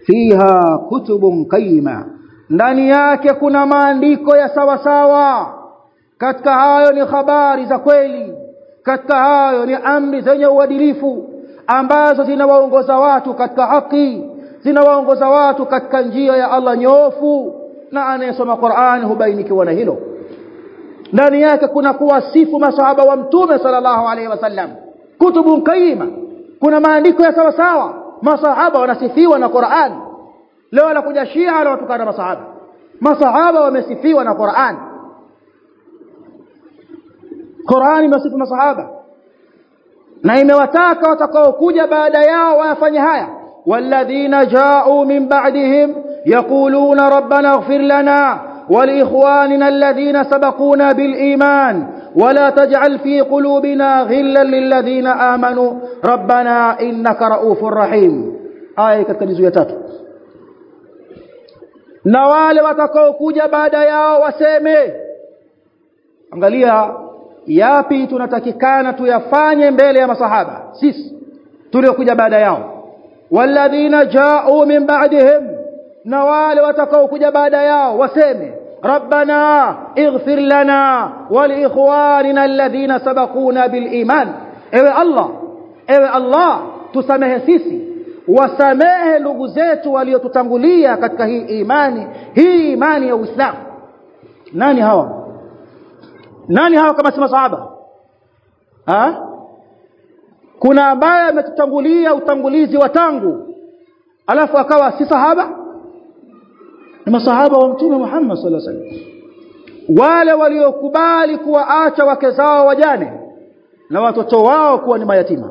fiha kutubun qayyima ndani yake kuna maandiko ya sawa sawa katika hayo ni habari za kweli katika hayo ni amri zenye uadilifu ambazo zinawaongoza watu katika haki zinawaongoza watu katika njia ya Allah nyofu na anayesoma Qur'an hubainikiwa na hilo ndani yake kuna kuwasifu masahaba wa mtume sallallahu alaihi wasallam kutubun qayyima kuna maandiko ya sawa sawa masahaba wanasifiwa na Qur'an leo anakuja Shia anawatukana masahaba masahaba wamesifiwa na Qur'an Qur'an imesifu masahaba na imewataka watakaokuja baada yao wafanye haya والذين جاءوا من بعدهم يقولون ربنا اغفر لنا ولإخواننا الذين سبقونا بالإيمان ولا تجعل في قلوبنا غلا للذين آمنوا ربنا إنك رؤوف رحيم آية كتنزو يتاتو na wale watakaokuja baada yao waseme angalia yapi tunatakikana tuyafanye mbele ya masahaba sisi tuliokuja baada yao walladhina ja'u min ba'dihim na wale watakaokuja baada yao waseme rabbana ighfir lana wa liikhwanina alladhina sabaquna bil iman ewe allah ewe allah tusamehe sisi wasamehe ndugu zetu waliotutangulia katika hii imani hii imani ya Uislamu nani hawa nani hawa kama si masahaba ha kuna ambaye ametutangulia utangulizi wa tangu alafu akawa si sahaba ni masahaba wa mtume Muhammad sallallahu alaihi wasallam wale waliokubali kuwaacha wake zao wajane na watoto wao kuwa ni mayatima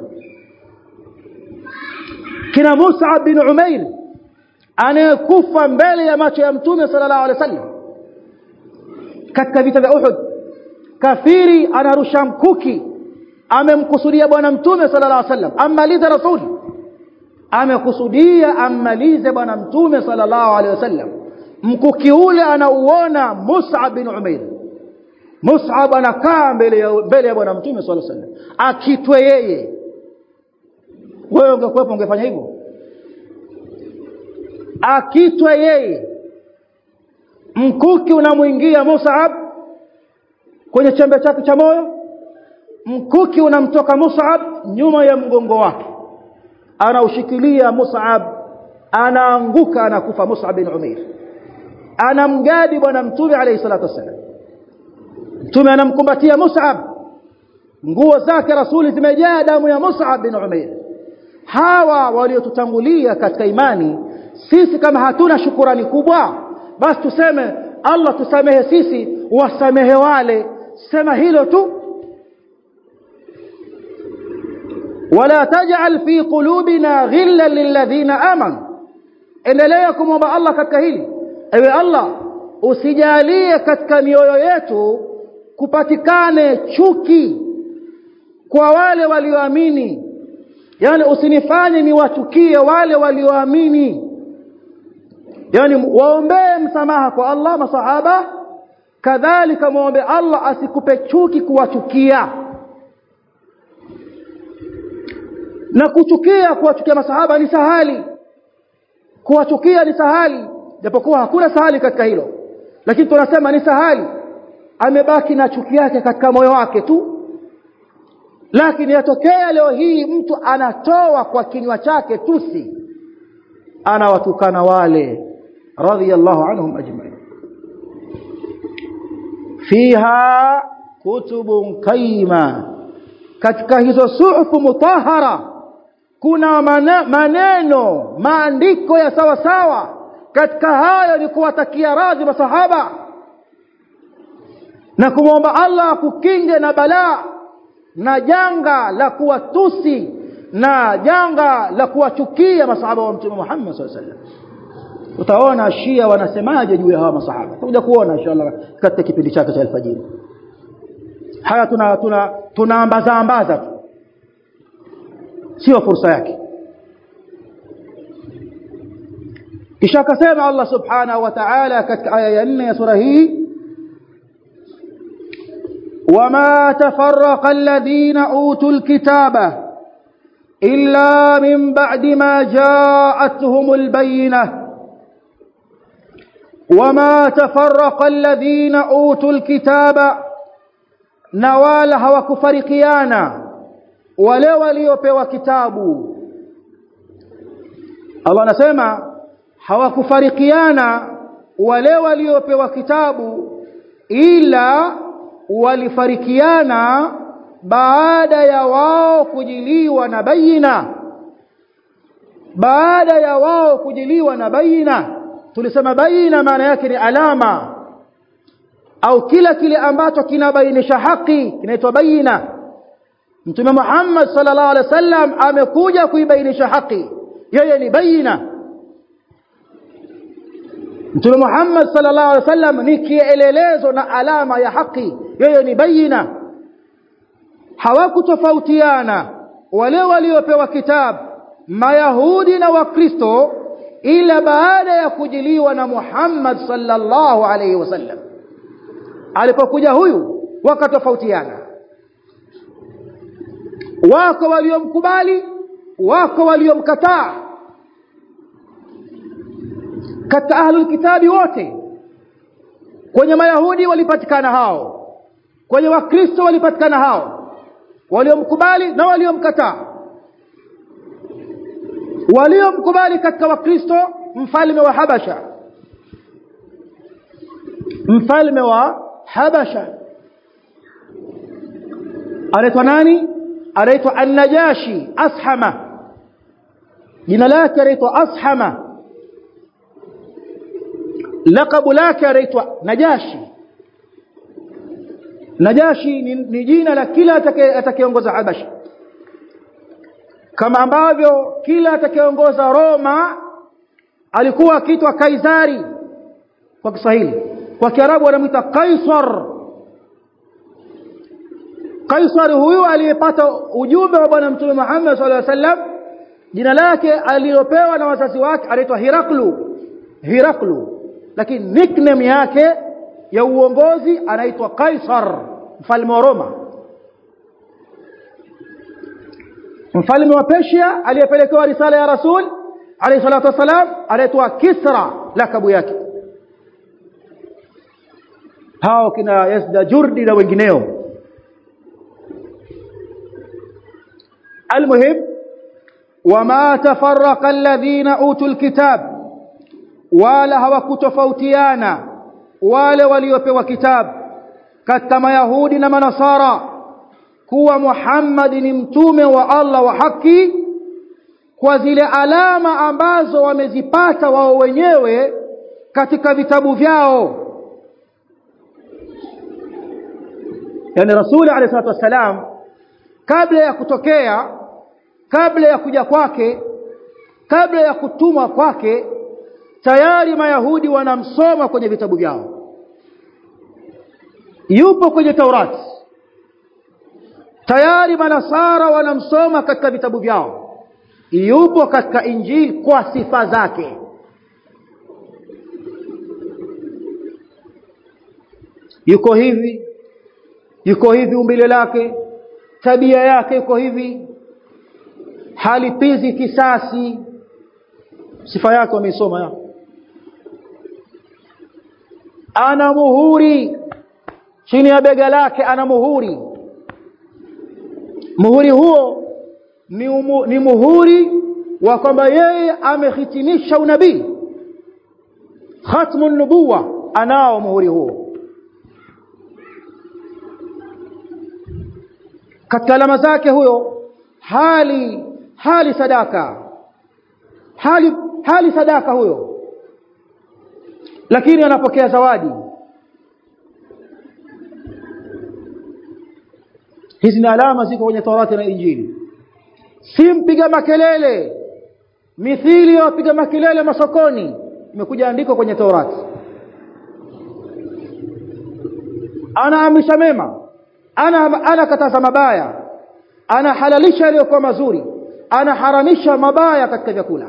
kina Musa bin Umair anayekufa mbele ya macho ya mtume sallallahu alaihi wasallam katika vita vya Uhud kafiri anarusha mkuki amemkusudia bwana mtume sallallahu alaihi wasallam ammalize rasuli amekusudia ammalize bwana mtume sallallahu alaihi wasallam mkuki ule anauona Mus'ab bin Umair Mus'ab anakaa mbele ya mbele ya bwana mtume sallallahu alaihi wasallam akitwe yeye wewe ungekuwepo ungefanya hivyo akitwe yeye mkuki unamuingia Mus'ab kwenye chembe chake cha moyo mkuki unamtoka Mus'ab nyuma ya mgongo wake anaushikilia Mus'ab anaanguka anakufa Mus'ab bin Umair anamgadi bwana mtume alayhi salatu wasallam mtume anamkumbatia Mus'ab nguo zake rasuli zimejaa damu ya Mus'ab bin Umair hawa waliotutangulia katika imani sisi kama hatuna shukurani kubwa basi tuseme Allah tusamehe sisi wasamehe wale sema hilo tu wala taj'al fi qulubina ghillan lilladhina amanu endelea kumwomba Allah katika hili ewe Allah usijalie katika mioyo yetu kupatikane chuki kwa wale walioamini yani usinifanye niwachukie wale walioamini yani waombee msamaha kwa Allah masahaba kadhalika muombe Allah asikupe chuki kuwachukia na kuchukia kuwachukia masahaba ni sahali kuwachukia ni sahali japokuwa hakuna sahali katika hilo lakini tunasema ni sahali amebaki na chuki yake katika moyo wake tu lakini yatokea leo hii mtu anatoa kwa kinywa chake tusi anawatukana wale radhiyallahu anhum ajma'in fiha kutubun qaima katika hizo suhufu mutahara kuna maneno maandiko ya sawa sawa katika hayo ni kuwatakia radhi masahaba na kumwomba Allah akukinge na balaa na janga la kuwatusi na janga la kuwachukia masahaba wa mtume Muhammad sallallahu alaihi wasallam utaona Shia wanasemaje juu ya hawa masahaba tutakuja kuona inshallah katika kipindi chake cha alfajiri haya tuna tuna tunaambaza ambaza tu sio fursa yake kisha akasema Allah subhanahu wa ta'ala katika aya ya 4 ya sura hii وما تفرق الذين اوتوا الكتاب illa min ba'di ma ja'atuhumul bayyinah wama tafarraqa alladhina utul kitaba na wala hawakufarikiana wale waliopewa kitabu Allah anasema hawakufarikiana wale waliopewa kitabu ila walifarikiana baada ya wao kujiliwa na baina baada ya wao kujiliwa na baina tulisema baina maana yake ni alama au kila kile ambacho kinabainisha haki kinaitwa baina Mtume Muhammad sallallahu alaihi wasallam amekuja kuibainisha haki yeye ni baina Mtume Muhammad sallallahu alaihi wasallam ni kielelezo na alama ya haki yeye ni baina hawakutofautiana wale waliopewa kitabu mayahudi na wakristo ila baada ya kujiliwa na Muhammad sallallahu alaihi wasallam alipokuja huyu wakatofautiana wako waliomkubali wako waliomkataa katika ahlul kitabi wote kwenye mayahudi walipatikana hao kwenye wakristo walipatikana hao waliomkubali na waliomkataa waliomkubali katika wakristo mfalme wa habasha mfalme wa habasha anaitwa nani anaitwa an-najashi ashama jina lake anaitwa ashama lakabu lake anaitwa najashi najashi ni, ni jina la kila atakayeongoza habasha kama ambavyo kila atakayeongoza Roma alikuwa akiitwa Kaisari kwa Kiswahili kwa Kiarabu wanamuita Kaisar Kaisar huyu aliyepata ujumbe wa bwana mtume Muhammad sallallahu alaihi wasallam jina lake alilopewa na wazazi wake anaitwa Hiraklu Hiraklu lakini nickname yake ya uongozi anaitwa Kaisar mfalme wa Roma mfalme wa Persia aliyepelekewa risala ya Rasul alayhi salatu wasalam anaitwa Kisra lakabu yake hao kina Yazda Jurdi na wengineo المهم وما تفرق الذين اوتوا الكتاب wala hawakutofautiana wale waliopewa kitabu katika mayahudi na manasara kuwa Muhammad ni mtume wa Allah wa haki kwa zile alama ambazo wamezipata wao wenyewe katika vitabu vyao yani rasuli alayhi salatu wasalam kabla ya kutokea kabla ya kuja kwake kabla ya kutumwa kwake tayari mayahudi wanamsoma kwenye vitabu vyao yupo kwenye taurati tayari manasara wanamsoma katika vitabu vyao yupo katika injili kwa sifa zake yuko hivi yuko hivi umbile lake tabia yake yuko hivi halipizi kisasi sifa yake wameisoma ya ana muhuri chini ya bega lake ana muhuri muhuri huo ni, umu, ni muhuri wa kwamba yeye amehitimisha unabii khatmu nubuwa anao muhuri huo katika alama zake huyo hali hali sadaka hali hali sadaka huyo lakini anapokea zawadi hizi ni alama ziko kwenye Taurati na Injili si mpiga makelele mithili ya wapiga makelele masokoni imekuja andiko kwenye Taurati anaamrisha mema ana anakataza mabaya anahalalisha yaliyokuwa mazuri anaharamisha mabaya katika vyakula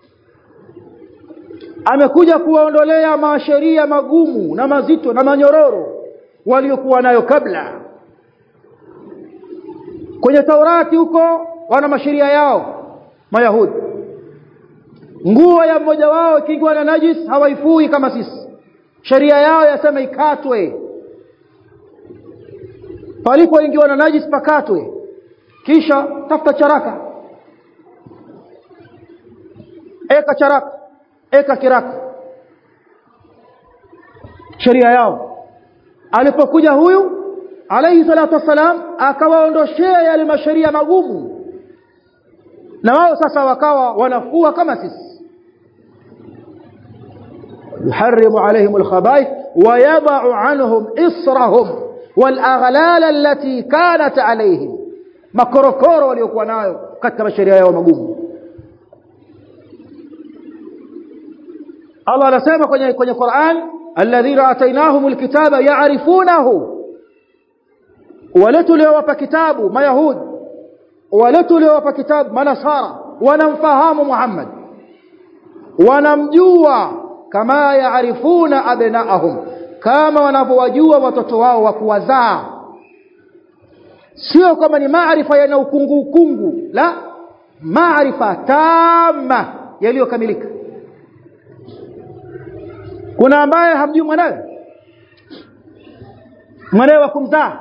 amekuja kuwaondolea masheria magumu na mazito na manyororo waliokuwa nayo kabla kwenye Taurati huko wana masheria yao mayahudi nguo ya mmoja wao ikiingiwa na najis hawaifui kama sisi sheria yao yasema ikatwe palipoingiwa na najis pakatwe kisha tafuta charaka eka charaka eka kiraka sheria yao alipokuja huyu alayhi salatu wassalam akawaondoshea yale masheria magumu na wao sasa wakawa wanafua kama sisi يحرم عليهم الخبائث ويضع عنهم إصرهم والأغلال التي كانت عليهم makorokoro waliokuwa nayo katika masheria yao magumu Allah anasema kwenye kwenye Qur'an alladhina atainahumul kitaba ya'rifunahu wale tuliowapa kitabu mayahudi wale tuliowapa kitabu manasara wanamfahamu Muhammad wanamjua kama yaarifuna abnaahum kama wanavyowajua watoto wao wa kuwazaa sio kama ni maarifa yana ukungu ukungu la maarifa tama yaliyokamilika kuna ambaye hamjui mwanawe mwanawe wa kumzaa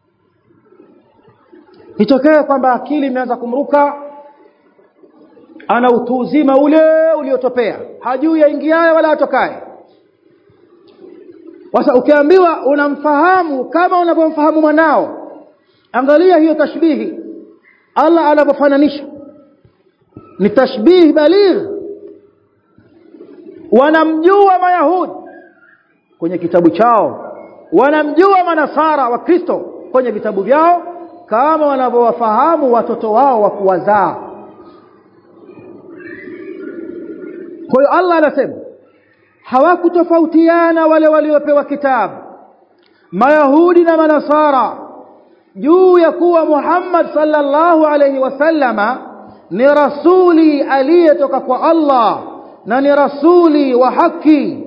itokee kwamba akili imeanza kumruka ana utu uzima ule uliotopea hajui yaingiaye wala atokaye sasa ukiambiwa unamfahamu kama unavyomfahamu mwanao angalia hiyo tashbihi Allah anavyofananisha ni tashbihi baligh wanamjua mayahudi kwenye kitabu chao wanamjua manasara wa Kristo kwenye vitabu vyao kama wanavyowafahamu watoto wao wa kuwazaa kwa hiyo Allah anasema hawakutofautiana wale waliopewa kitabu mayahudi na manasara juu ya kuwa Muhammad sallallahu alayhi wasallama ni rasuli aliyetoka kwa Allah na ni rasuli wa haki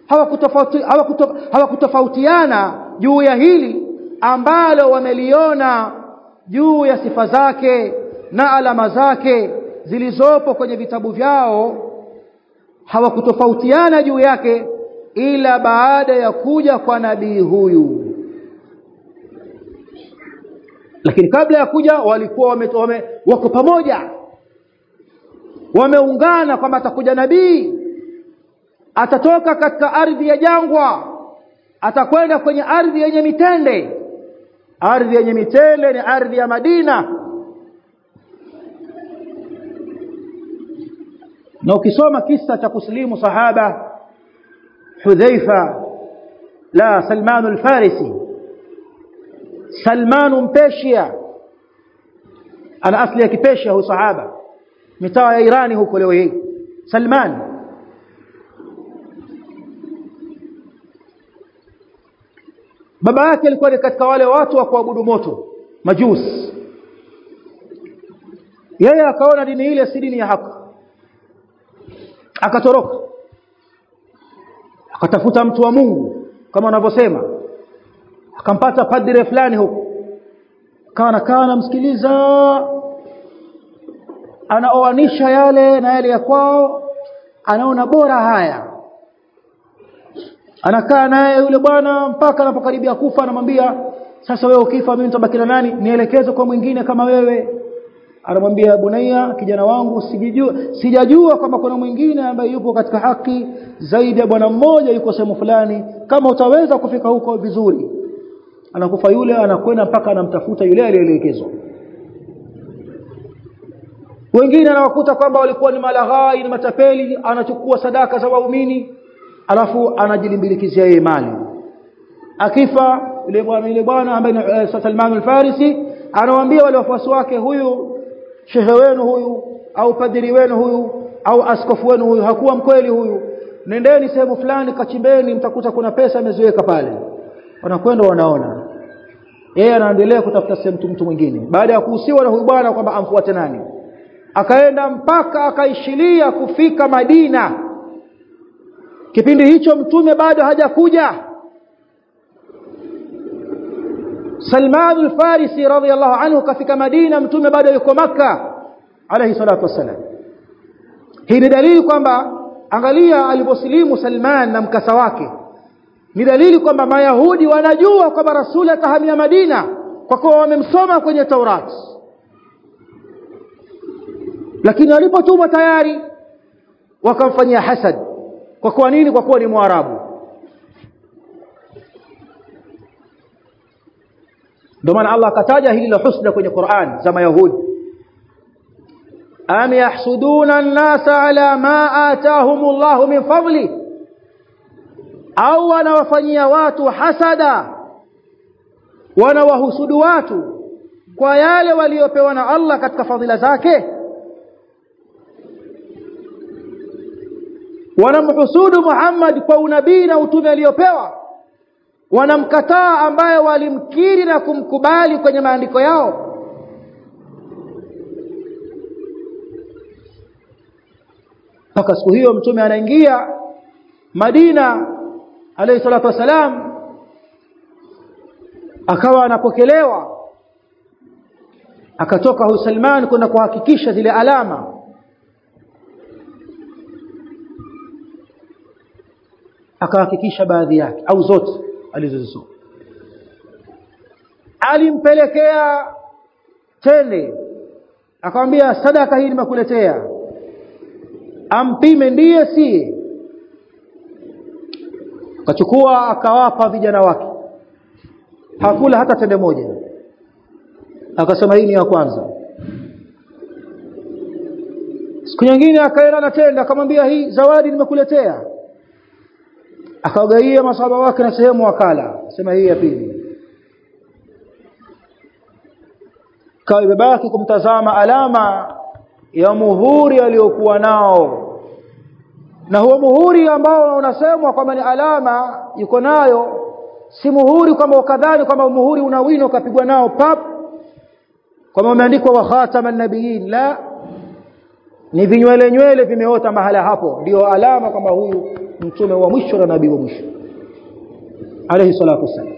hawakutofautiana hawakuto, juu ya hili ambalo wameliona juu ya sifa zake na alama zake zilizopo kwenye vitabu vyao hawakutofautiana juu yake ila baada ya kuja kwa nabii huyu lakini kabla ya kuja walikuwa wame, wame, wako pamoja wameungana kwamba atakuja nabii atatoka katika ardhi ya jangwa atakwenda kwenye ardhi yenye mitende ardhi yenye mitende ni ardhi ya Madina na ukisoma kisa cha kuslimu sahaba Hudhaifa la Salman al-Farisi Salman mpeshia ana asli ya kipeshia huyu sahaba mitaa ya Irani huko leo hii Salman baba yake alikuwa ni katika wale watu wa kuabudu moto majusi yeye akaona dini ile si dini ya haki akatoroka akatafuta mtu wa Mungu kama wanavyosema akampata padre fulani huko akawa nakaa namsikiliza anaoanisha yale na yale ya kwao anaona bora haya anakaa naye yule bwana mpaka anapokaribia kufa anamwambia sasa wewe ukifa mimi nitabaki na nani nielekeze kwa mwingine kama wewe anamwambia bunaiya kijana wangu sijijua sijajua kwamba kuna mwingine ambaye yupo katika haki zaidi ya bwana mmoja yuko sehemu fulani kama utaweza kufika huko vizuri anakufa yule anakwenda mpaka anamtafuta yule aliyeelekezwa wengine anawakuta kwamba walikuwa ni malaghai ni matapeli anachukua sadaka za waumini alafu anajilimbilikizia yeye mali akifa yule bwana yule bwana ambaye ni uh, Salman al-Farisi anawaambia wale wafuasi wake huyu shehe wenu huyu au padiri wenu huyu au askofu wenu huyu hakuwa mkweli huyu nendeni sehemu fulani kachimbeni mtakuta kuna pesa ameziweka pale wanakwenda wanaona yeye anaendelea kutafuta sehemu mtu mwingine baada ya kuhusiwa na huyu bwana kwamba amfuate nani akaenda mpaka akaishilia kufika Madina kipindi hicho mtume bado hajakuja Salman al-Farisi radhiyallahu anhu kafika Madina mtume bado yuko maka alayhi salatu wassalam hii ni dalili kwamba angalia aliposilimu Salman na mkasa wake ni dalili kwamba mayahudi wanajua kwamba rasuli atahamia Madina kwa kuwa wamemsoma kwenye Taurati lakini walipotumwa tayari wakamfanyia hasad kwa kuwa nini kwa kuwa ni mwarabu ndio maana Allah akataja hili la husda kwenye Qur'an za mayahudi am yahsuduna an-nasa ala ma atahum Allah min fadli au wanawafanyia watu hasada wanawahusudu watu kwa yale waliopewa na Allah katika fadhila zake wanamhusudu Muhammad kwa unabii na utume aliopewa wanamkataa ambaye walimkiri na kumkubali kwenye maandiko yao mpaka siku hiyo mtume anaingia Madina alayhi salatu wasalam akawa anapokelewa akatoka huyu Salman kwenda kuhakikisha zile alama akahakikisha baadhi yake au zote alizozisoma alimpelekea tende akamwambia sadaka hii nimekuletea ampime ndiye si akachukua akawapa vijana wake hakula hata tende moja akasema hii ni ya kwanza siku nyingine akaenda na tende akamwambia hii zawadi nimekuletea akawagaia masahaba wake na sehemu wakala sema hii ya pili kawa imebaki kumtazama alama ya muhuri aliyokuwa nao na huo muhuri ambao unasemwa kwamba ni alama yuko nayo si muhuri kwamba ukadhani kwamba muhuri una wino ukapigwa nao pap kwamba umeandikwa wa khataman nabiyin la ni vinywele nywele vimeota mahala hapo ndio alama kwamba huyu mtume wa mwisho na nabii wa mwisho alayhi salatu wasallam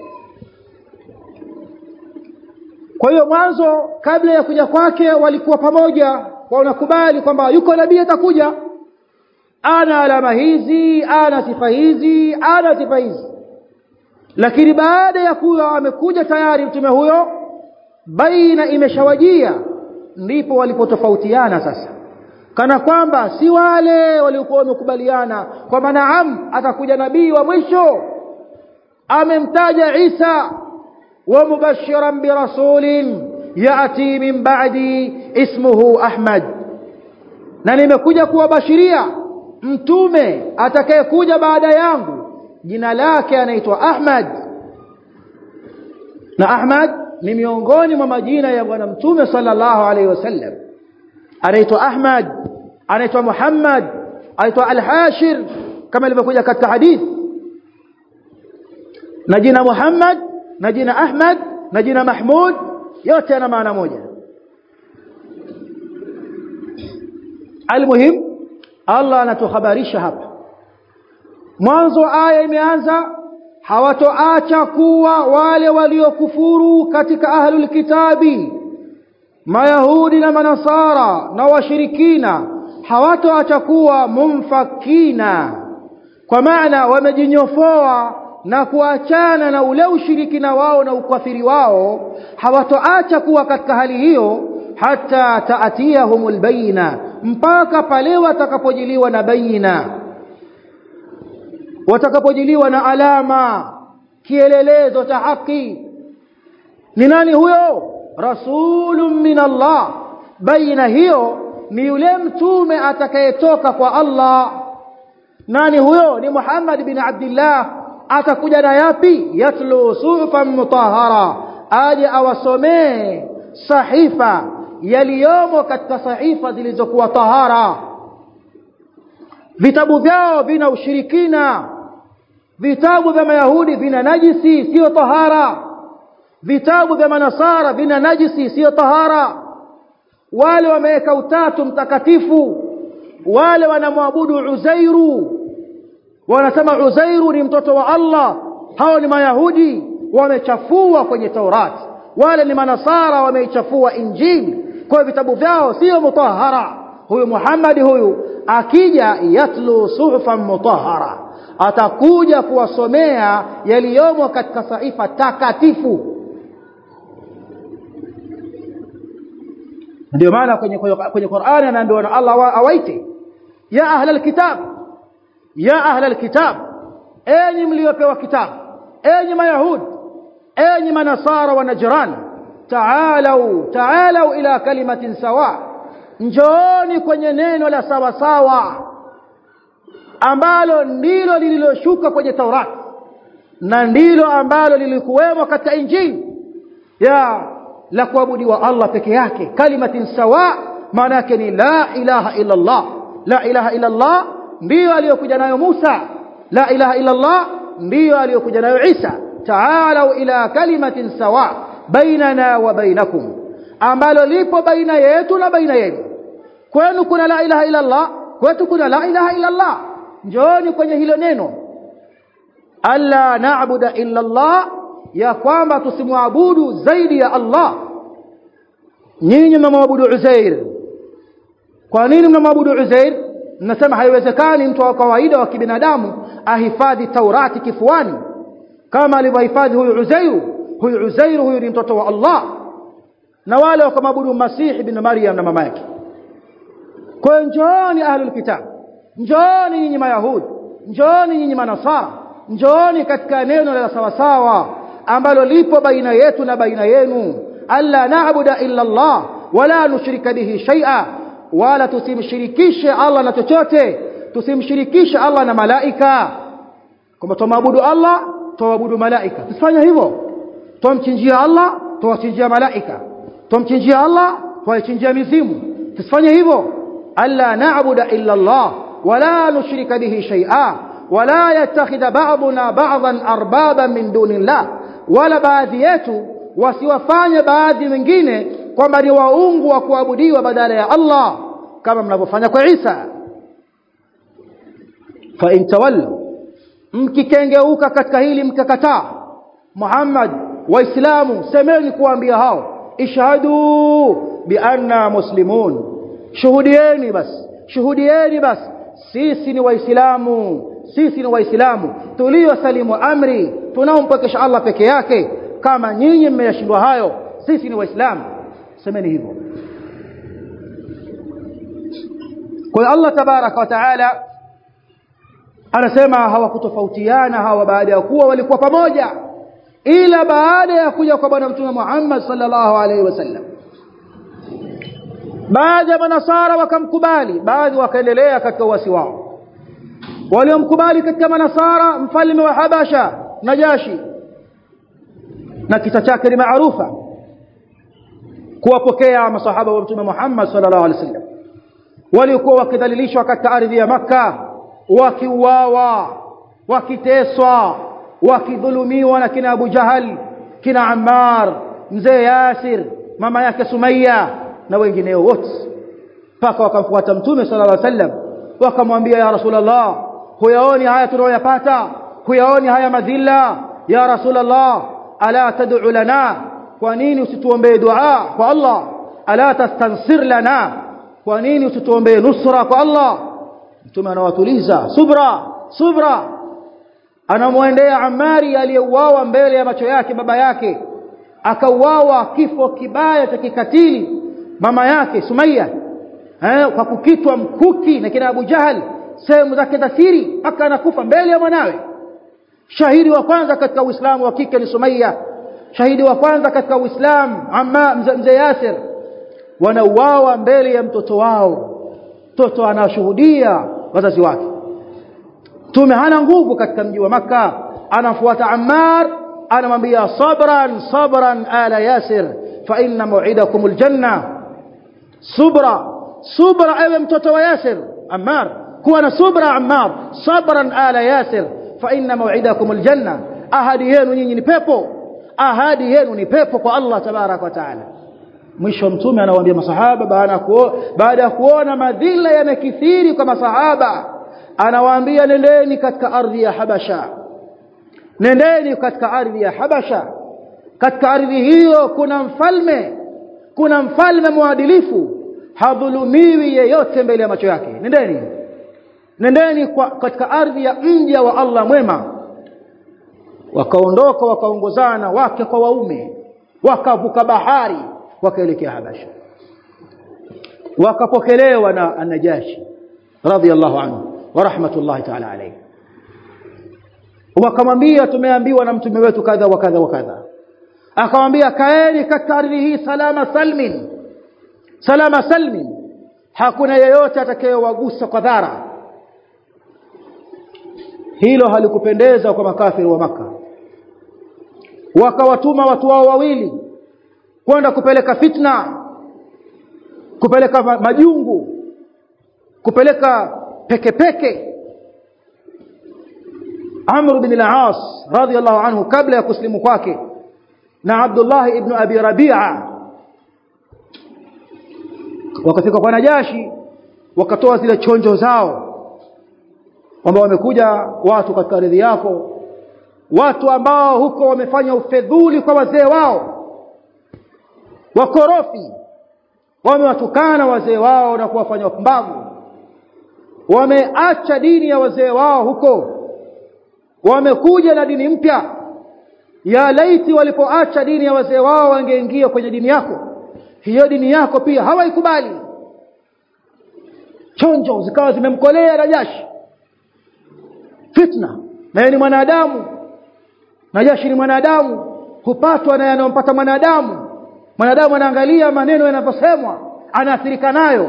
kwa hiyo mwanzo kabla ya kuja kwake walikuwa pamoja wanakubali kwamba yuko nabii atakuja ana alama hizi ana sifa hizi ana sifa hizi lakini baada ya kuwa amekuja tayari mtume huyo baina imeshawajia ndipo walipotofautiana sasa kana kwamba si wale waliokuwa wamekubaliana kwamba naam atakuja nabii wa mwisho amemtaja Isa wa mubashiran birasulin yati min ba'di ismuhu Ahmad na nimekuja kuwabashiria mtume atakayekuja baada yangu jina lake anaitwa Ahmad na Ahmad ni miongoni mwa majina ya bwana mtume sallallahu alaihi wasallam anaitwa Ahmad anaitwa Muhammad anaitwa Al-Hashir kama ilivyokuja katika hadith na jina Muhammad na jina Ahmad na jina Mahmud yote yana maana moja almuhim Allah anatuhabarisha hapa mwanzo aya imeanza hawatoacha kuwa wale waliokufuru katika ahlul kitabi mayahudi na manasara na washirikina hawatoacha kuwa mumfakina kwa maana wamejinyofoa na kuachana na ule ushirikina wao na ukafiri wao hawatoacha kuwa katika hali hiyo hata taatiyahumul bayina mpaka pale watakapojiliwa na bayina watakapojiliwa na alama kielelezo cha haki ni nani huyo rasulun min Allah baina hiyo ni yule mtume atakayetoka kwa Allah nani huyo ni Muhammad bin Abdullah atakuja na yapi yatlu suhufan mutahhara aje awasomee sahifa yaliyomo katika sahifa zilizokuwa tahara vitabu vyao vina ushirikina vitabu vya mayahudi vina najisi sio tahara vitabu vya manasara vina najisi sio tahara wale wameweka utatu mtakatifu wale wanamwabudu uzairu wanasema uzairu ni mtoto wa Allah hao ni mayahudi wamechafua kwenye Taurat wale ni manasara wameichafua injili kwa vitabu vyao sio mutahara huyu Muhammad huyu akija yatlu suhufan mutahara atakuja kuwasomea yaliyomo katika saifa takatifu ndio maana kwenye kwenye Qur'ani anaambiwa na Allah awaite ya ahla alkitab ya ahla alkitab enyi mliopewa kitabu enyi mayahudi enyi manasara wa najran taalau taalau ila kalimatin sawa njooni kwenye neno la sawa sawa ambalo ndilo lililoshuka kwenye Taurat na ndilo ambalo lilikuwemo katika Injili ya la kuabudiwa Allah peke yake kalimatin sawa maana yake ni la ilaha illa Allah la ilaha illa Allah ndiyo aliyokuja nayo Musa la ilaha illa Allah ndiyo aliyokuja nayo Isa ta'alu ila kalimatin sawa bainana wa bainakum ambalo lipo baina yetu na baina yenu kwenu kuna la ilaha illa Allah kwetu kuna la ilaha illa Allah njooni kwenye hilo neno alla na'budu illa Allah ya kwamba tusimwabudu zaidi ya Allah nyinyi mnamwabudu Uzair kwa nini mnamwabudu Uzair mnasema haiwezekani mtu wa kawaida wa kibinadamu ahifadhi Taurati kifuani kama alivyohifadhi huyu Uzairu huyu Uzairu huyu ni mtoto wa Allah na wale wakamwabudu Masihi ibn Maryam na mama yake kwa njooni ahlul kitab njooni nyinyi mayahudi njooni nyinyi manasara njooni katika neno la sawasawa ambalo lipo baina yetu na baina yenu alla na'budu illa Allah wala nushrika bihi shay'a wala tusimshirikishe Allah na chochote tusimshirikishe Allah na malaika kwamba tumwabudu Allah tuabudu malaika tusifanye hivyo tumchinjia Allah tuwachinjia malaika tumchinjia Allah tuwachinjia mizimu tusifanye hivyo alla na'budu illa Allah wala nushrika bihi shay'a wala yattakhidha ba'duna ba'dhan arbaban min dunillah wala baadhi yetu wasiwafanye baadhi wengine kwamba ni waungu wa kuabudiwa badala ya Allah kama mnavyofanya kwa Isa fa in tawallu mkikengeuka katika hili mkakataa Muhammad waislamu semeni kuambia hao ishhadu bi anna muslimun shuhudieni basi shuhudieni basi sisi ni waislamu sisi ni waislamu tuliosalimu amri tunaompokesha Allah peke yake kama nyinyi mmeyashindwa hayo sisi ni waislamu semeni hivyo kwa Allah tabaraka wa taala anasema hawakutofautiana hawa baada ya kuwa walikuwa pamoja ila baada ya kuja kwa bwana mtume Muhammad sallallahu alaihi wasallam baadhi ya manasara wakamkubali baadhi wakaendelea katika uasi wao waliomkubali katika manasara mfalme wa Habasha Najashi na kisa chake ni maarufa kuwapokea masahaba wa mtume Muhammad sallallahu alaihi wasallam waliokuwa wakidhalilishwa katika ardhi ya maka wakiuawa wakiteswa wakidhulumiwa na kina Abu Jahal kina Ammar mzee Yasir mama yake Sumaya na wengineo wote mpaka wakamfuata mtume sallallahu alaihi wasallam wakamwambia ya rasulullah huyaoni haya tunayoyapata huyaoni haya madhila ya rasulullah ala tad'u lana kwa nini usituombee dua kwa Allah ala tastansir lana kwa nini usituombee nusra kwa Allah mtume anawatuliza subra subra anamwendea Amari aliyeuawa mbele ya macho yake baba yake akauawa kifo kibaya cha kikatili mama yake Sumaya eh, kwa kukitwa mkuki na kina Abu Jahal sehemu zake za siri mpaka anakufa mbele ya mwanawe shahidi wa kwanza katika Uislamu wa kike ni Sumaya shahidi wa kwanza katika Uislamu amma mzee Yasir wanauawa mbele ya mtoto wao mtoto anashuhudia wazazi wake tume hana nguvu katika mji wa maka anafuata Ammar anamwambia sabran sabran ala Yasir fa inna maw'idakum aljanna subra subra ewe mtoto wa Yasir Ammar kuwa na subra Ammar sabran ala Yasir fa inna maw'idakum aljanna ahadi yenu nyinyi ni pepo ahadi yenu ni pepo kwa Allah tabarak wa taala mwisho mtume anawaambia masahaba baada kuo, baada ya kuona madhila yamekithiri kwa masahaba anawaambia nendeni katika ardhi ya Habasha nendeni katika ardhi ya Habasha katika ardhi hiyo kuna mfalme kuna mfalme mwadilifu hadhulumiwi yeyote mbele ya macho yake nendeni nendeni kwa, katika ardhi ya mja wa Allah mwema wakaondoka wakaongozana wake kwa waume wakavuka bahari wakaelekea Habasha wakapokelewa na An-Najashi radhiyallahu anhu wa rahmatullahi ta'ala alayhi wakamwambia tumeambiwa na mtume wetu kadha wa kadha wa kadha akamwambia kaeni katika ardhi hii salama salmin salama salmin hakuna yeyote atakayewagusa kwa dhara hilo halikupendeza kwa makafiri wa maka wakawatuma watu wao wawili kwenda kupeleka fitna kupeleka majungu kupeleka peke peke Amr bin al-As radiyallahu anhu kabla ya kuslimu kwake na Abdullah ibn Abi Rabi'a wakafika kwa Najashi wakatoa zile chonjo zao kwamba wamekuja watu katika ardhi yako watu ambao huko wamefanya ufedhuli kwa wazee wao wakorofi wamewatukana wazee wao na kuwafanya wapumbavu wameacha dini ya wazee wao huko wamekuja na dini mpya ya laiti walipoacha dini ya wazee wao wangeingia kwenye dini yako hiyo dini yako pia hawaikubali chonjo zikawa zimemkolea Najashi fitna na ni mwanadamu Najashi ni mwanadamu hupatwa na yanayompata mwanadamu mwanadamu anaangalia maneno yanavyosemwa anaathirika nayo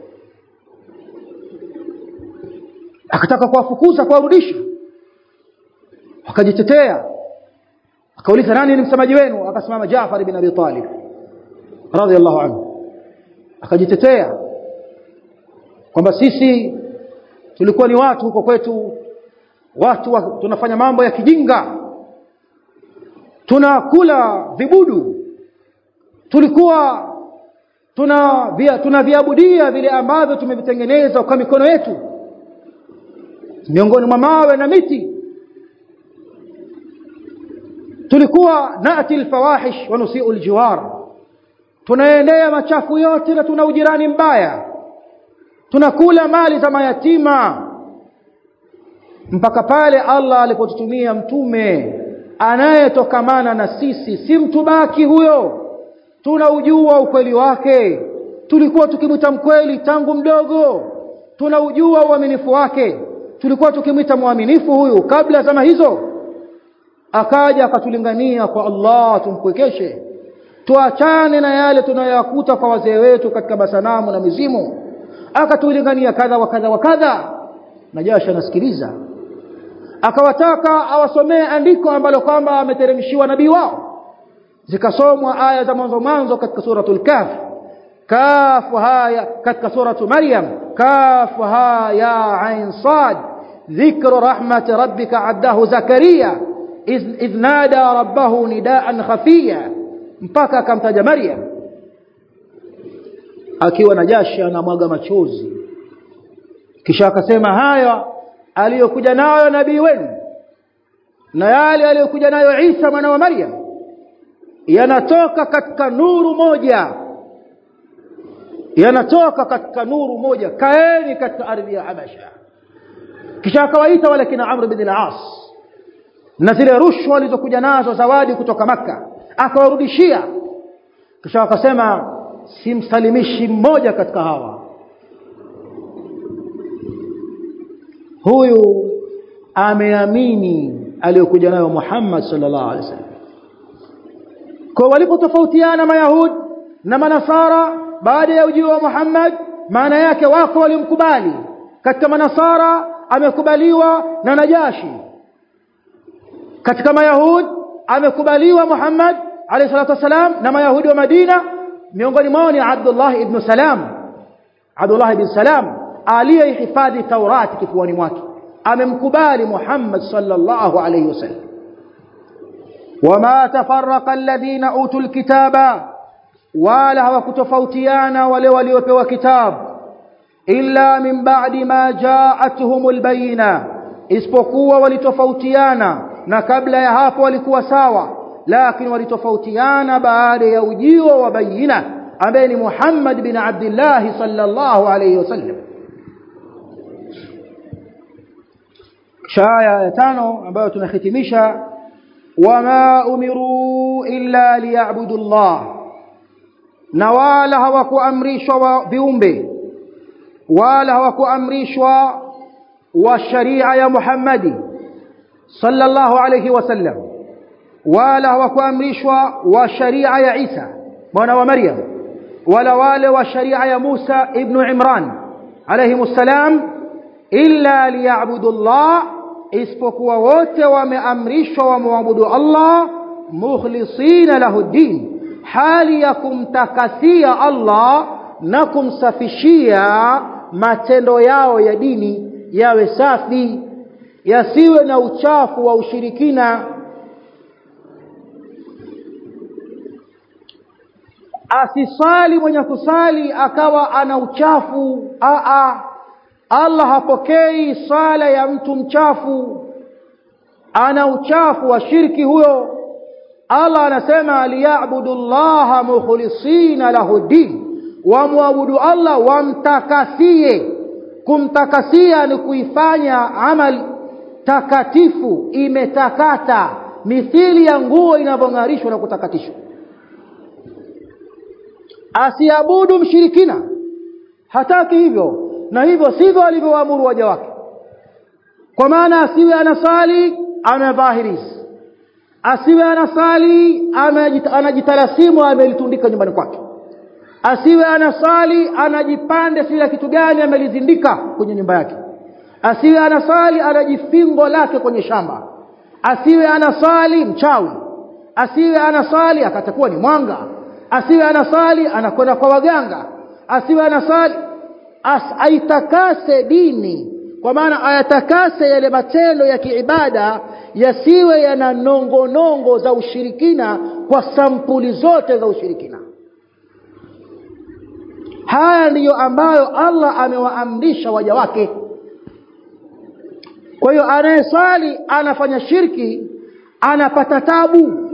akataka kuwafukuza kuwarudisha akajitetea akauliza nani ni msemaji wenu akasimama Jaafar ibn Abi Talib radhiallahu anhu akajitetea kwamba sisi tulikuwa ni watu huko kwetu watu wa, tunafanya mambo ya kijinga tunakula vibudu tulikuwa tuna via, tunaviabudia vile ambavyo tumevitengeneza kwa mikono yetu miongoni mwa mawe na miti tulikuwa nati alfawahish wa nusiu aljiwar tunaendea machafu yote na tuna ujirani mbaya tunakula mali za mayatima mpaka pale Allah alipotutumia mtume anayetokamana na sisi si mtu baki huyo tunaujua ukweli wake tulikuwa tukimwita mkweli tangu mdogo tunaujua uaminifu wake tulikuwa tukimwita mwaminifu huyu kabla zama hizo akaja akatulingania kwa Allah tumpwekeshe tuachane na yale tunayoyakuta kwa wazee wetu katika masanamu na mizimu akatulingania kadha wa kadha wa kadha Najashi anasikiliza akawataka awasomee andiko ambalo kwamba ameteremshiwa nabii wao zikasomwa aya za mwanzo mwanzo katika suratul kahf kaf haya katika suratu maryam kaf ha ya ain sad dhikru rahmati rabbika addahu zakaria idh nada rabbahu nidaan khafiya mpaka akamtaja maryam akiwa na jashi anamwaga machozi kisha akasema haya aliyokuja nayo nabii wenu na yale aliyokuja nayo Isa mwana wa Maryam yanatoka katika nuru moja yanatoka katika nuru moja kaeni katika ardhi ya Habasha kisha akawaita wale kina Amr bin al-As na zile rushwa alizokuja nazo zawadi kutoka maka akawarudishia kisha akasema simsalimishi mmoja katika hawa huyu ameamini aliyokuja nayo Muhammad sallallahu alaihi wasallam kwa walipotofautiana mayahud na manasara baada ya ujio wa Muhammad maana yake wako walimkubali katika manasara amekubaliwa na Najashi katika mayahud amekubaliwa Muhammad alayhi salatu wasalam na mayahudi wa Madina miongoni mwao ni Abdullah ibn Salam Abdullah ibn Salam aliyehifadhi Taurati kifuani mwake amemkubali Muhammad sallallahu alayhi wasallam wama tafarraqa alladhina utul kitaba wala hawakutofautiana wale waliopewa kitabu illa min ba'di ma ja'atuhumul bayina isipokuwa walitofautiana na kabla ya hapo walikuwa sawa lakini walitofautiana baada ya ujio wa bayina ambaye ni Muhammad bin Abdullah sallallahu alayhi wasallam shaya ya tano ambayo tunahitimisha wama umiru illa liya'budu Allah na wala hawakuamrishwa wa viumbe wala hawakuamrishwa wa sharia ya Muhammadi sallallahu alayhi wasallam wala hawakuamrishwa wa sharia ya Isa mwana wa Maryam wala wale wa sharia ya Musa ibn Imran alayhi salam illa liya'budu Allah isipokuwa wote wameamrishwa wamwabudu Allah mukhlisina lahu din hali ya kumtakasia Allah na kumsafishia matendo yao ya dini yawe safi yasiwe na uchafu wa ushirikina asisali mwenye kusali akawa ana uchafu a a Allah hapokei sala ya mtu mchafu ana uchafu wa shirki huyo Allah anasema liyabudu Allah mukhlisina lahu din wamwabudu Allah wamtakasie kumtakasia ni kuifanya amal takatifu imetakata mithili ya nguo inavyong'arishwa na kutakatishwa asiabudu mshirikina hataki hivyo na hivyo sivyo alivyowaamuru waja wake kwa maana asiwe anasali amevaa hirisi asiwe anasali anajitalasimu amelitundika nyumbani kwake asiwe anasali anajipande sila kitu gani amelizindika kwenye nyumba yake asiwe anasali anajifingo lake kwenye shamba asiwe anasali mchawi asiwe anasali akatakuwa ni mwanga asiwe anasali anakwenda kwa waganga asiwe anasali as aitakase dini kwa maana ayatakase yale matendo ya kiibada yasiwe yana nongo nongo za ushirikina kwa sampuli zote za ushirikina haya ndiyo ambayo Allah amewaamrisha waja wake kwa hiyo anayesali anafanya shirki anapata tabu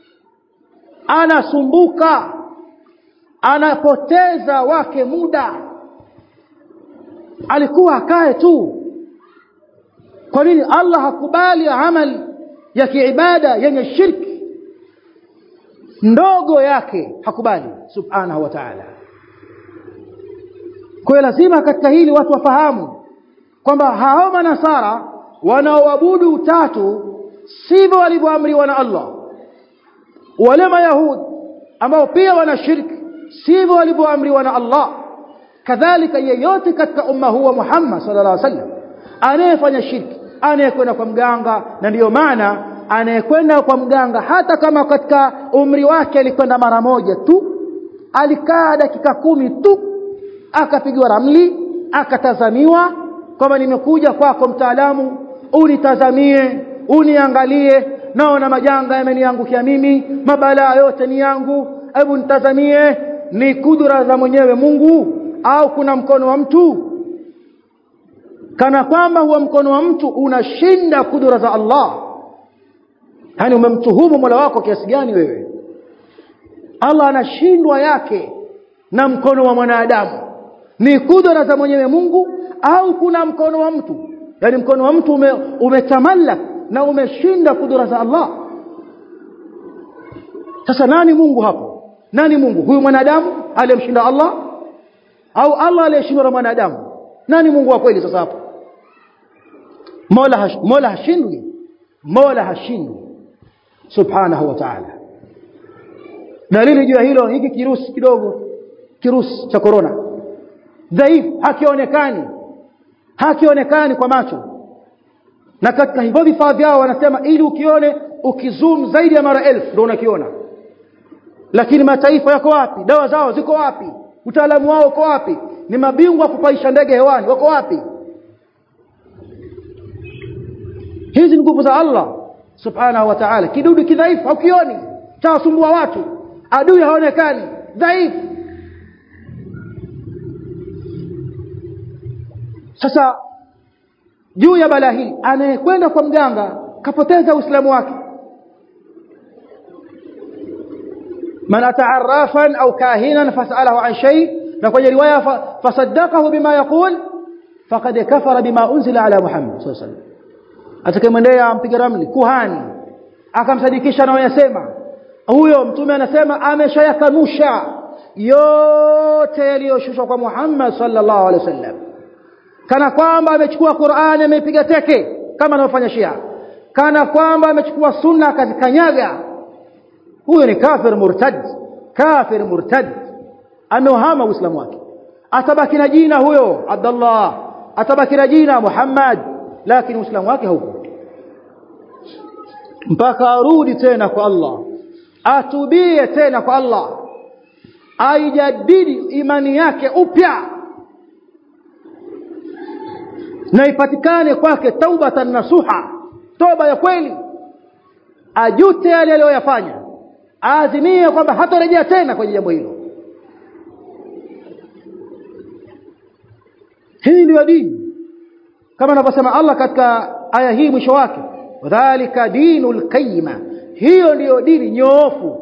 anasumbuka anapoteza wake muda alikuwa akae tu kwa nini Allah hakubali amali ya kiibada yenye shirki ndogo yake hakubali subhanahu wa ta'ala kwa lazima katika hili watu wafahamu kwamba hao manasara wanaoabudu utatu sivyo walivyoamriwa na Allah wale mayahudi ambao pia wana shirki sivyo walivyoamriwa na Allah kadhalika yeyote katika umma huu wa Muhammad sallallahu alaihi wasallam anayefanya shirki anayekwenda kwa mganga na ndiyo maana anayekwenda kwa mganga hata kama katika umri wake alikwenda mara moja tu alikaa dakika kumi tu akapigwa ramli akatazamiwa kwamba nimekuja kwako mtaalamu unitazamie uniangalie naona majanga yameniangukia mimi mabalaa yote ni yangu hebu nitazamie ni kudura za mwenyewe Mungu au kuna mkono wa mtu kana kwamba huwa mkono wa mtu unashinda kudura za Allah yani umemtuhumu Mola wako kiasi gani wewe Allah anashindwa yake na mkono wa mwanadamu ni kudura za mwenyewe Mungu au kuna mkono wa mtu yani mkono wa mtu ume, umetamallak na umeshinda kudura za Allah sasa nani Mungu hapo nani Mungu huyu mwanadamu aliyemshinda Allah au Allah aliyeshindwa na mwanadamu nani Mungu wa kweli sasa hapo Mola hash, Mola hashindwi Mola hashindwi subhanahu wa ta'ala dalili juu ya hilo hiki kirusi kidogo kirusi cha corona dhaifu hakionekani hakionekani kwa macho na katika hivyo vifaa vyao wanasema ili ukione ukizoom zaidi ya mara elfu ndio unakiona lakini mataifa yako wapi dawa zao ziko wapi utaalamu wao uko wapi ni mabingwa kupaisha ndege hewani wako wapi hizi ni nguvu za Allah subhanahu wa ta'ala kidudu kidhaifu haukioni chawasumbua watu adui haonekani dhaifu sasa juu ya balaa hili anayekwenda kwa mganga kapoteza uislamu wake man ata'arrafan au kahinan fas'alahu an shay na kwenye riwaya fasaddaqahu bima yaqul faqad kafara bima unzila ala muhammad sallallahu alaihi wasallam atakayemwendea mpiga ramli kuhani akamsadikisha anayosema huyo mtume anasema ameshayakanusha yote yaliyoshushwa kwa Muhammad sallallahu alaihi wasallam kana kwamba amechukua Qur'ani ameipiga teke kama anavyofanya Shia kana kwamba amechukua sunna akazikanyaga huyo ni kafir murtad kafir murtad ameuhama uislamu wake atabaki na jina huyo Abdullah atabaki na jina Muhammad lakini uislamu wake hauko mpaka arudi tena kwa Allah atubie tena kwa Allah aijadidi imani yake upya na ipatikane kwake taubatan nasuha toba ya kweli ajute yale aliyoyafanya aazimie kwamba hatarejea tena kwenye jambo hilo hii ndio dini kama anavyosema Allah katika aya hii mwisho wake dhalika dinul qayyima hiyo ndiyo dini nyoofu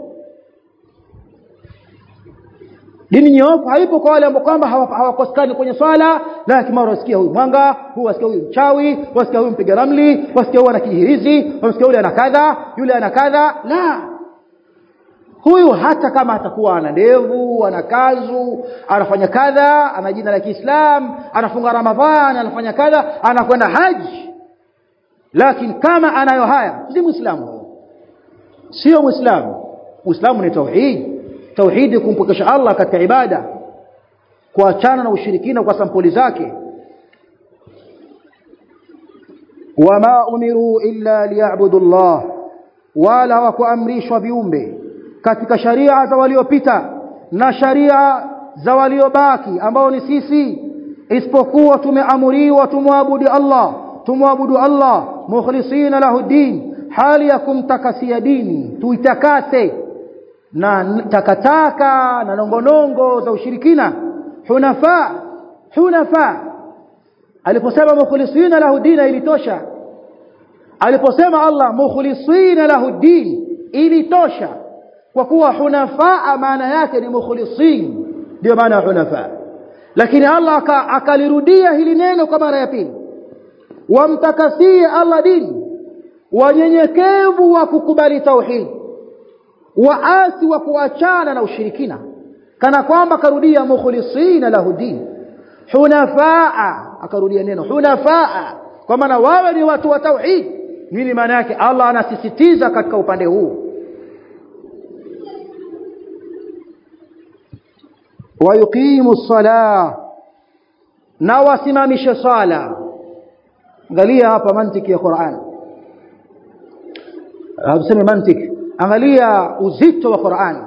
dini nyoofu haipo kwa wale ambao kwamba hawakosekani kwenye swala lakini mara wasikia huyu mwanga huyu wasikia huyu mchawi wasikia huyu mpiga ramli wasikia huyu ana kijihirizi wasikia yule ana kadha yule ana kadha la huyu hata kama atakuwa ana ndevu ana kazu anafanya kadha ana jina la Kiislam anafunga Ramadhani anafanya kadha anakwenda haji lakini kama anayo haya si muislamu sio muislamu uislamu ni tauhid tauhidi kumpokesha Allah katika ibada kuachana na ushirikina kwa sampuli zake wama umiru illa liya'budu Allah wala hawakuamrishwa viumbe katika sharia za waliopita na sharia za waliobaki ambao ni sisi isipokuwa tumeamuriwa tumwabudu Allah tumwabudu Allah mukhlisina lahu din hali ya kumtakasia dini tuitakase na takataka na nongonongo za ushirikina hunafa hunafa aliposema mukhlisina lahu dina ilitosha aliposema Allah mukhlisina lahu din ilitosha kwa kuwa hunafa maana yake ni mukhlisin ndio maana hunafa lakini Allah akalirudia hili neno kwa mara ya pili wamtakasie Allah dini wanyenyekevu wa kukubali tauhid waasi wa kuachana na ushirikina kana kwamba karudia mukhlisina lahu din hunafaa akarudia neno hunafaa kwa maana wawe ni watu wa tauhid nini maana yake Allah anasisitiza katika upande huu wayuqimu ssalah na wasimamishe sala angalia hapa mantiki ya Qur'an tuseme mantiki angalia uzito wa Qur'an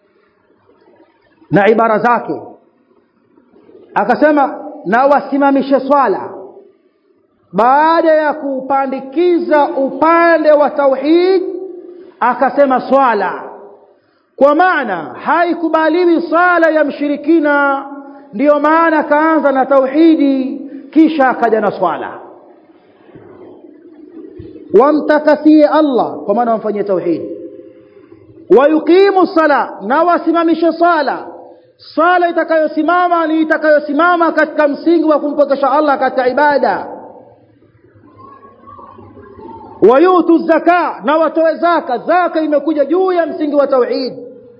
na ibara zake akasema na wasimamishe swala baada ya kupandikiza upande wa tauhid akasema swala kwa maana haikubaliwi swala ya mshirikina ndiyo maana kaanza na tauhidi kisha akaja na swala wamtakasie Allah kwa maana wamfanyie tauhidi wayuqimu sala na wasimamishe sala sala itakayosimama ni itakayosimama katika msingi wa kumpokesha Allah katika ibada wayutu zaka na watoe zaka zaka imekuja juu ya msingi wa tauhid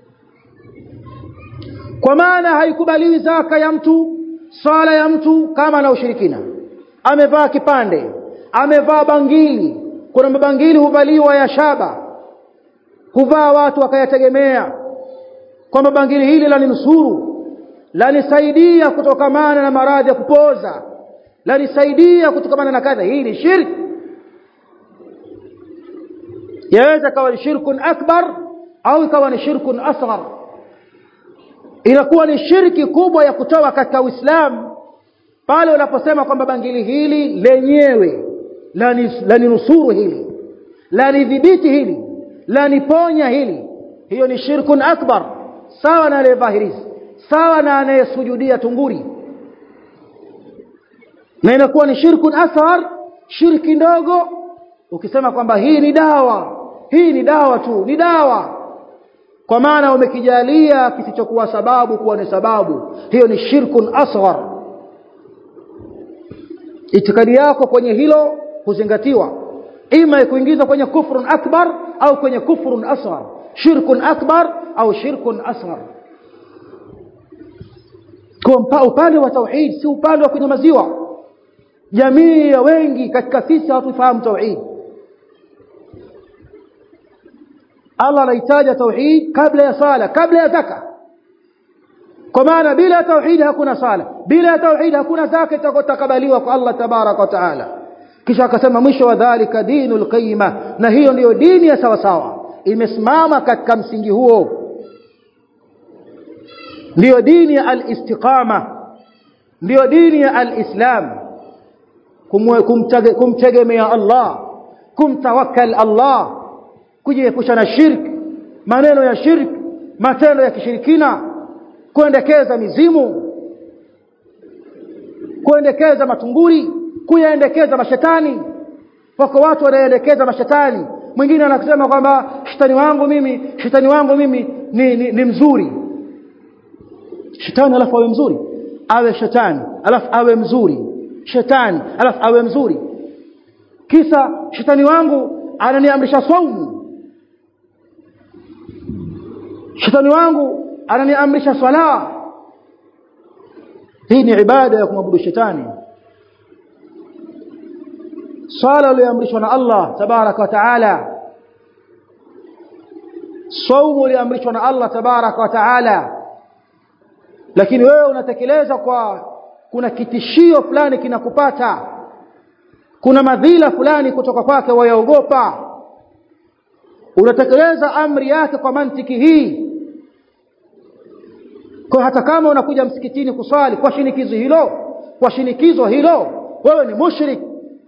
kwa maana haikubaliwi zaka ya mtu sala ya mtu kama na ushirikina amevaa kipande amevaa bangili kuna mabangili huvaliwa ya shaba huvaa watu wakayategemea kwamba bangili hili laninusuru lanisaidia kutokamana na maradhi ya kupoza lanisaidia kutokamana na kadha hii ni shirki yaweza kawa ni shirkun akbar au ikawa ni shirkun asghar inakuwa ni shirki kubwa ya kutoa katika Uislamu pale unaposema kwamba bangili hili lenyewe laninusuru hili lanidhibiti hili laniponya hili hiyo ni shirkun akbar sawa na aliyevaa hirizi sawa na anayesujudia tunguri na inakuwa ni shirkun asghar shirki ndogo ukisema kwamba hii ni dawa hii ni dawa tu ni dawa kwa maana umekijalia kisichokuwa sababu kuwa ni sababu hiyo ni shirkun asghar itikadi yako kwenye hilo huzingatiwa ima kuingizwa kwenye kufrun akbar au kwenye kufrun asghar shirkun akbar au shirkun asghar kwa upande wa tauhid si upande wa kunyamaziwa jamii ya wengi katika sisi hatufahamu tauhid Allah anahitaja tauhid kabla ya sala kabla ya zaka kwa maana bila tauhid hakuna sala bila tauhid hakuna zaka itakayotakabaliwa kwa Allah tabaraka wa taala kisha akasema mwisho wa dhalika dinul qayyima na hiyo ndiyo dini ya sawa sawa imesimama katika msingi huo ndiyo dini ya al-istiqama ndiyo dini ya al-islam kumtegemea Allah kumtawakkal Allah kujiepusha na shirk maneno ya shirk matendo ya kishirikina kuendekeza mizimu kuendekeza matunguri kuyaendekeza mashetani wako watu wanaendekeza mashetani mwingine anasema kwamba shetani wangu mimi shetani wangu mimi ni, ni, ni mzuri shetani alafu awe mzuri awe shetani alafu awe mzuri shetani alafu awe mzuri kisa shetani wangu ananiamrisha saumu shetani wangu ananiamrisha swala hii ni ibada ya kumwabudu shetani swala iliyoamrishwa na Allah tabaraka wa taala saumu iliyoamrishwa na Allah tabaraka wa taala lakini wewe unatekeleza kwa kuna kitishio fulani kinakupata kuna madhila fulani kutoka kwake wayaogopa unatekeleza amri yake kwa mantiki hii kwa hata kama unakuja msikitini kuswali kwa shinikizo hilo kwa shinikizo hilo wewe ni mushrik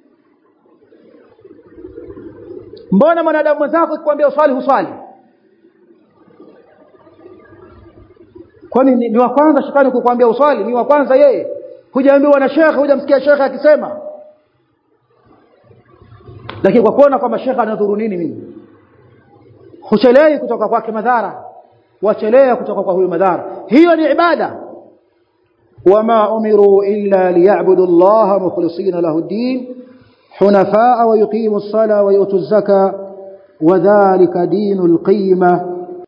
mbona mwanadamu mwenzako akikwambia uswali huswali kwani ni, ni wa kwanza shetani kukwambia uswali ni wa kwanza yeye hujaambiwa na shekhe hujamsikia shekhe akisema lakini kwa kuona kwamba shekhe anadhuru nini mimi huchelei kutoka kwake madhara wachelea kutoka kwa huyo madhara hiyo ni ibada wama umiru illa liya'budu allaha mukhlisina lahu ad-din hunafaa wa yuqimu as-sala wa yutu az-zaka wa dhalika dinul qiyma